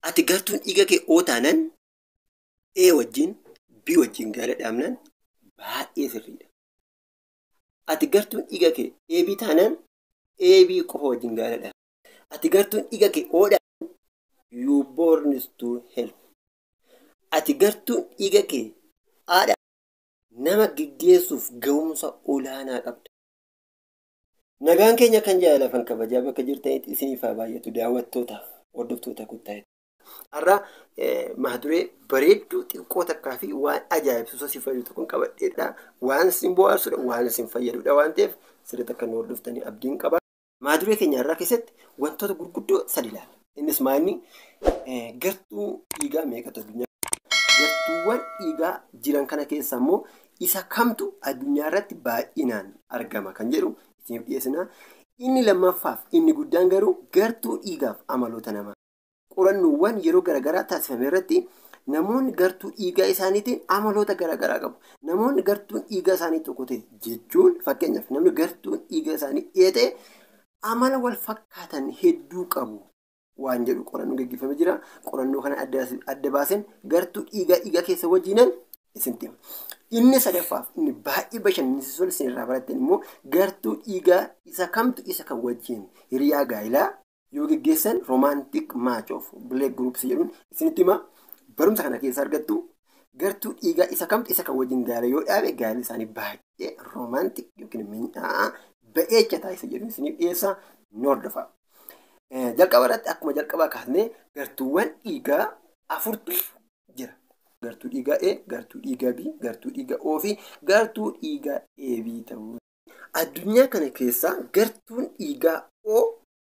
ati gartuun dhiiga kee oo taanan A wajjin B wajjin gaala dhaabnan baay'ee sirriidha. Ati gartuun dhiiga kee AB taanan AB qofa wajjin gaala dhaabna. Ati gartuun dhiiga kee O dhaaban you born to help. Ati gartuun dhiiga kee A nama gaggeessuuf ga'umsa olaanaa qabda. Nagaan keenya kan jaalatan kabajaa bakka jirtanitti isiniif haa baay'atu daawwattootaaf hordoftoota kuttaa'e. Har'a maaduree bareedduu xiqqoo takkaa fi waan ajaa'ibsiisoo si fayyadu kun qabadheedha. Waan isin bohaarsudha, waan isin fayyadudha waan ta'eef sirriitti akka nu hordoftanii abdiin qaba. Maaduree keenya irraa keessatti wantoota gurguddoo sadi ilaalla. Innis maalni gartuu dhiigaa meeqatu addunyaa gartuuwwan dhiigaa jiran kana keessa immoo isa kamtu addunyaa irratti baay'inaan argama kan jedhu isiniif dhiyeessina. Inni lammaffaaf inni guddaan garuu gartuu dhiigaaf amaloota namaa. Qorannoowwan yeroo garaagaraa taasifame irratti namoonni gartuu dhiigaa isaaniitiin amaloota garaagaraa qabu. Namoonni gartuun dhiigaa isaanii tokko ta'e jechuun fakkeenyaaf namni gartuun dhiigaa isaanii dheetee amala wal fakkaatan hedduu qabu. waan jedhu qorannoo gaggeeffamee jira. Qorannoo kana adda baasen gartuu dhiigaa dhiigaa keessa wajjinan isinitti hima. Inni sadaffaaf inni baay'ee bashannansiisuu isin irraa barattan immoo gartuu dhiigaa isa kamtu isa kan wajjin hiriyaa gaa'ilaa yoo gaggeessan roomaantik maach of bileek guruupsi jedhuun isinitti hima. Barumsa kana keessa argattu gartuu dhiigaa isa kamtu isa kan wajjin gaa'ila yoo dhaabe gaa'illi isaanii baay'ee roomaantik yookiin miidhaa ba'eecha taasisa jedhuun isiniif dhiyeessa ni hordofa. Jalqaba irratti akkuma jalqabaa kaasnee gartuuwwan dhiigaa afurtu jira. Gartuu dhiigaa A, gartuu dhiigaa B, gartuu dhiigaa O fi gartuu dhiigaa AB ta'uu. Addunyaa kana keessaa gartuun dhiigaa O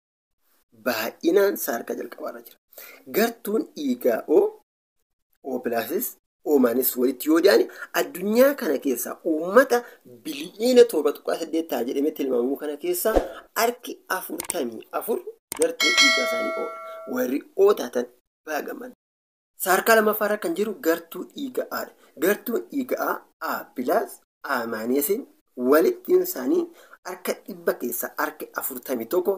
baay'inaan sadarkaa jalqabaarra jira. Gartuun dhiigaa O, O pilaasis, O maanis walitti yoo dhiyaane addunyaa kana keessaa uummata biliyoona torba tuqaa saddeet ta'a jedhamee tilmaamamu kana keessaa harki afurtamii afur gartuu dhiigaa isaanii oola. Warri oo taatan baagaman. Sadarkaa lammaffaarra kan jiru gartuu dhiiga Aadha. Gartuun dhiiga A, A pilaas, A maaneesiin walittiin isaanii harka dhibba keessaa harka afurtamii tokko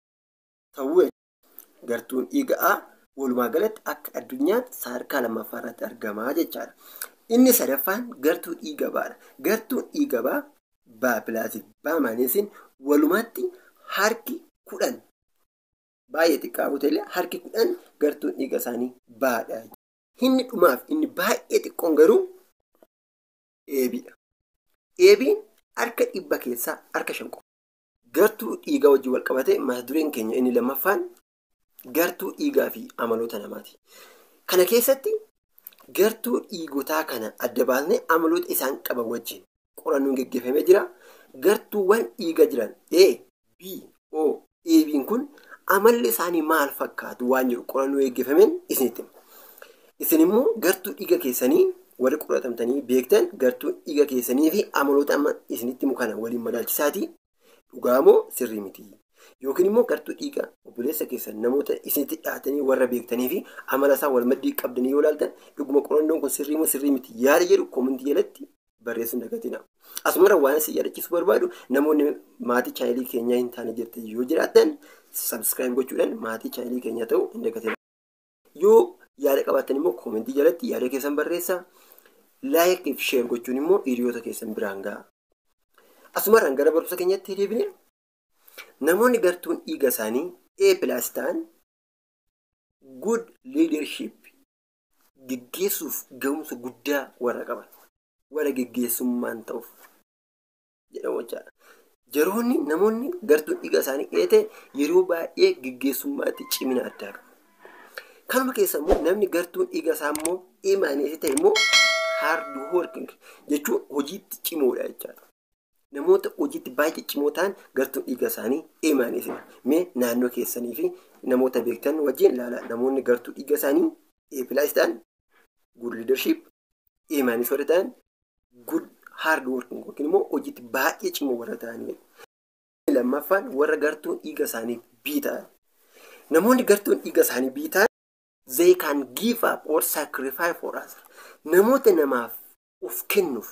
ta'uu gartuun dhiiga A walumaa galatti akka addunyaatti sadarkaa lammaffaarratti argamaa jechaadha. Inni sadaffaan gartuu dhiiga Baadha. Gartuun dhiiga Baa, Baa pilaasiif, Baa maaneesiin walumatti harki kudhan baay'ee xiqqaa ta'ellee harki kudhan gartuun dhiiga isaanii baadha. Inni dhumaaf inni baay'ee xiqqoon garuu eebiidha. Eebiin harka dhibba keessaa harka shan qofa. Gartuu dhiigaa wajjin wal qabate mata dureen keenya inni lammaffaan gartuu dhiigaa fi amaloota namaati. Kana keessatti gartuu dhiigotaa kana adda baasnee amaloota isaan qaban wajjin qorannoon gaggeeffamee jira. Gartuuwwan dhiiga jiran A, B, O, eebiin kun amalli isaanii maal fakkaatu waan jedhu qorannoo gaggeeffameen isinitti hima. Isin immoo gartuu dhiiga keessanii warri qoratamtanii beektan gartuu dhiiga keessanii fi amaloota amma isinitti himu kana waliin madaalchisaati. Dhugaa moo sirrii miti? Yookiin immoo gartuu dhiiga obboleessa keessan namoota isinitti dhiyaatanii warra beektanii fi amala isaa wal maddii qabdanii yoo ilaaltan dhuguma qorannoon kun sirrii moo sirrii miti yaada jedhu koomentii jalatti barreessuun dagatina. Asumara waan isin yaadachiisuu barbaadu namoonni maatii chaayilii keenyaa hin taane jirtan yoo jiraatan sabskiraayib gochuudhaan maatii chaayilii keenyaa ta'uu hin dagatina. Yoo yaada qabaatan immoo koomentii jalatti yaada keessan barreessaa. Laayik fi sheer gochuun immoo hiriyoota keessan biraan ga'a. Asumarraan gara barumsa keenyatti deebine namoonni gartuun dhiiga isaanii A pilaas ta'an good leadership geggeessuuf ga'umsa guddaa warra qaban warra geggeessummaan ta'uuf jedhamu jechaadha. Yeroonni namoonni gartuun dhiiga isaanii dheete yeroo baay'ee geggeessummaatti cimina addaa qabu. Kanuma keessa immoo namni gartuun dhiiga isaa immoo imaaneessi ta'e immoo hard working jechuun hojiitti cimoodha jechaadha. Namoota hojiitti baay'ee cimoo ta'an gartuun dhiiga isaanii imaaneessidha. Mee naannoo keessanii fi namoota beektan wajjin ilaala. Namoonni gartuu dhiiga isaanii eepilaas ta'an good leadership imaanis warra ta'an good hard working yookiin immoo hojiitti baay'ee cimoo warra ta'anidha. Lammaffaan warra gartuun dhiiga isaanii bii ta'an. Namoonni gartuun dhiiga isaanii bii ta'an they can give up or sacrifice for us. Namoota namaaf of kennuuf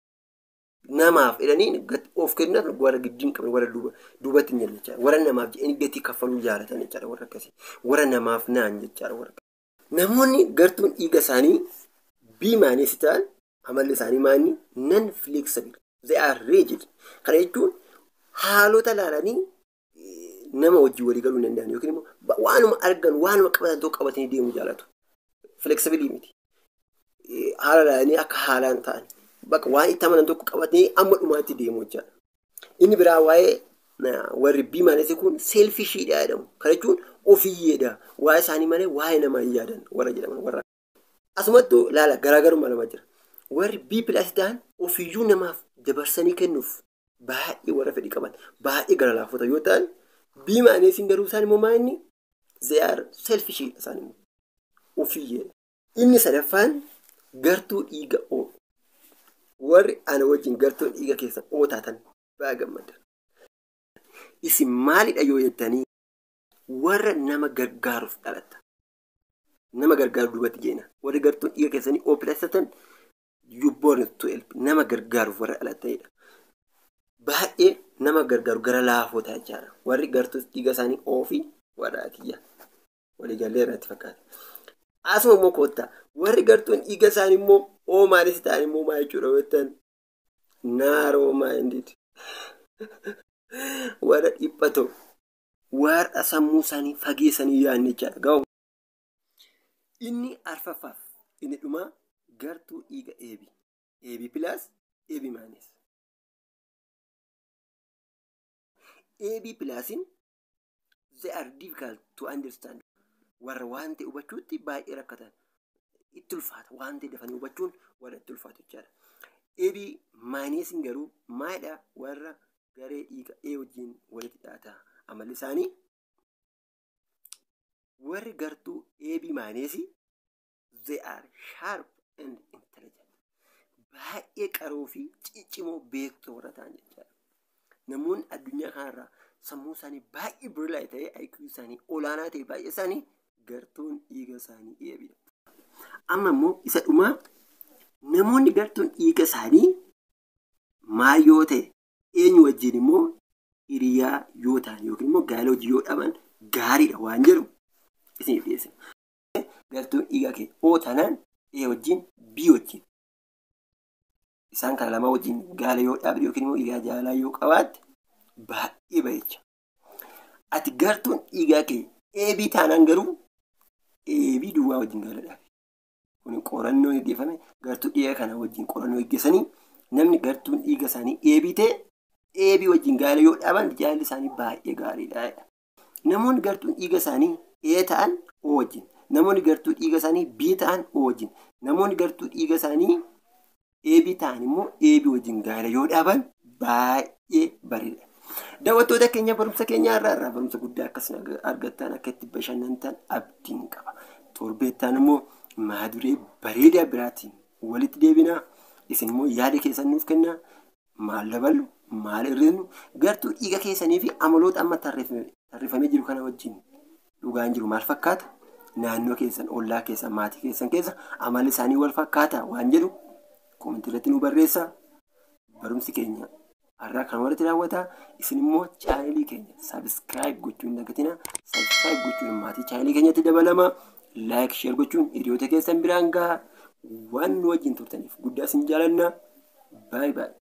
namaaf jedhanii of kennuuf warra gidduun qabne warra duubatti hin jechaadha. Warra namaaf jedhanii gatii kaffaluu jaalatan jechaadha warra akkasii. Warra namaaf naan jechaadha warra Namoonni gartuun dhiiga isaanii bii maanis ta'an amalli isaanii maanni nan flexible. They are rigid. Kana jechuun haalota ilaalanii nama wajjin walii galuu hin danda'an yookiin immoo waanuma argan waanuma qabatan tokko qabatanii deemuu jaalatu. Flexibilii miti. Haala ilaalanii akka haalaan ta'an bakka waan itti amanan tokko qabatanii amma dhumaatti deemuu jechaadha. Inni biraa waa'ee warri bii maanis kun seelfishiidha jedhamu. Kana jechuun ofiyyeedha. Waa'ee isaanii malee waa'ee namaa hin yaadan warra jedhaman warra. Asumattuu laala garaagarummaa lama jira. Warri bii pilaas ta'an ofiyyuu namaaf dabarsanii kennuuf baay'ee warra fedhii qaban baay'ee gara laafota yoo ta'an bii maaneesiin garuu isaan immoo maa'inni zeyaar selfishiidha isaan immoo ofiyyeedha. Inni sadaffaan gartuu dhiiga oo warri ana wajjin gartuu dhiiga keessa ootaatan baay'ee gammada. Isin maalidha yoo jettanii warra nama gargaaruuf dhalatta. Nama gargaaru duubatti jeena. Warri gartuun dhiiga keessanii oopilaasatan you born to help nama gargaaruuf warra dhalattanidha. Baay'ee nama gargaaru gara laafotaa jechaadha. Warri gartuu dhiiga isaanii oofii warra atiyyaa. Waliigallee irratti fakkaata. Asuma immoo koottaa warri gartuun dhiiga isaanii immoo oo maalis ta'an immoo maa jechuudha yoo ta'an naaroo maayindid. Warra dhiphatoo warra sammuu isaanii fageessanii yaadne jechaadha. Gahu. Inni arfaffaaf inni dhumaa gartuu dhiiga eebii. Eebii pilaas eebii maanis. Eebii pilaasiin they are difficult to understand. Warra waan ta'e hubachuutti baay'ee rakkatan. Itti ulfaata. Waan ta'e dafanii hubachuun warra itti ulfaatu jechaadha. Eebii maayinesiin garuu maalidha warra garee dhiiga ee wajjin walitti dhiyaata. Amalli isaanii warri gartuu eebii maayinesii they are sharp and intelligent. Baay'ee qaroo fi ciccimoo beektuu warra ta'an jechaadha. Namoonni addunyaa kanarraa sammuu isaanii baay'ee birlaa ta'ee IQ isaanii olaanaa ta'e baay'ee isaanii gartuun dhiiga isaanii eebidha. Amma immoo isa dhumaa namoonni gartuun dhiiga isaanii maal yoo ta'e eenyu wajjin immoo hiriyaa yoo ta'an yookiin immoo gaala hojii yoo dhaban gaariidha waan jedhu isiniif dhiyeessina. Gartuun dhiiga kee oo taanaan ee wajjin bii wajjin isaan kana lama wajjin gaala yoo dhaabde yookiin immoo hiriyaa jaalaa yoo qabaatte baay'ee bareecha. Ati gartuun dhiigaa kee eebii taanaan garuu eebii duwwaa wajjin gaala dhaabe. Kun qorannoo gaggeeffame gartuu dhiiga kana wajjin qorannoo gaggeessanii namni gartuun dhiiga isaanii eebii ta'e eebii wajjin gaala yoo dhaaban jaalli isaanii baay'ee gaariidha. Namoonni gartuun dhiiga isaanii ee ta'an oo wajjin. Namoonni gartuu dhiiga isaanii bii ta'an oo wajjin. Namoonni gartuu dhiiga isaanii eebii ta'an immoo eebii wajjin gaala yoo dhaaban baay'ee bareeda. Daawwattoota keenya barumsa keenya irraa irraa barumsa guddaa akkas argattan akka itti bashannantan abdiin qaba. Torbeettaan immoo maaduree bareedaa biraatiin walitti deebinaa. Isin immoo yaada keessan nuuf kennaa. Maal daballu? Maal hir'isnu? Gartuu dhiiga keessanii fi amaloota amma tarreeffamee jiru kana wajjin dhugaan jiru maal fakkaata? Naannoo keessan, ollaa keessan, maatii keessan keessa amalli isaanii wal fakkaata waan jedhu komentii irratti nu barreessaa. Barumsi keenya har'aa kan walitti raawwata. Isin immoo chaanelii keenya sabiskiraayib gochuun hin dagatinaa. Sabiskiraayib gochuun maatii chaanelii keenyatti dabalama. Laayik sheer gochuun hiriyoota keessan biraan gahaa. Waan nu wajjin turtaniif guddaa isin jaalanna. Baay'ee baay'ee.